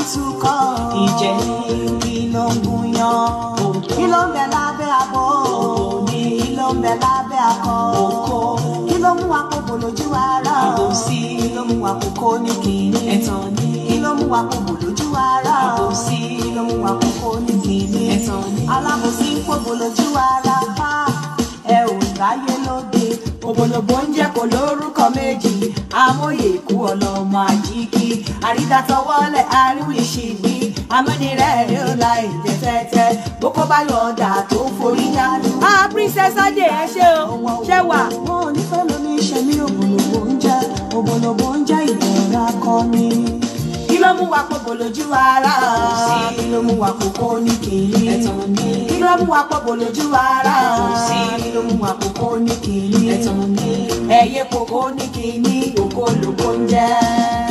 túkọ̀ ìjẹ́ kí ló ń gúnyán kí ló ń bẹ lábẹ́ abọ́ ní kí ló ń bẹ lábẹ́ akọ oko kí ló mú àkókò lójú ara Àbòsí. kí ló mú àkókò ní kìíní ẹ̀tàn ní kí ló mú àkókò lójú ara Àbòsí. kí ló mú àkókò ní kìíní Ẹ̀tàn ní. alábòsí ń pòbò lójú ara ha ẹ ò ráyé lóde òbòlòbò ń jẹ́ kó lórúkọ méjì amóye ikú ọlọ́mọ àjíkí àrídàtọwọ́lẹ̀ àríwìṣìgbì amúnirẹ̀ yóò la èdè tẹ́tẹ́ bókó bá yọ ọ̀dà tó forí dánú. ah princess ade ẹ ṣe o ṣe wà. wọn ò ní fẹ́ lómi ṣe mí òbòlòbò ń jẹ́ òbòlòbò ń jẹ́ ìdẹ̀ra kan ni. kí ló mú wa pọ̀bò lójú ara kí ló mú wa kókó ní kìíní ẹ̀tàn ní kí ló mú wa pọ̀bò lójú ara Àbòsí. kí ló mú wa kókó ní kìíní ẹ̀tàn ní ẹyẹ kókó ní kìíní òkó lóko ń jẹ́.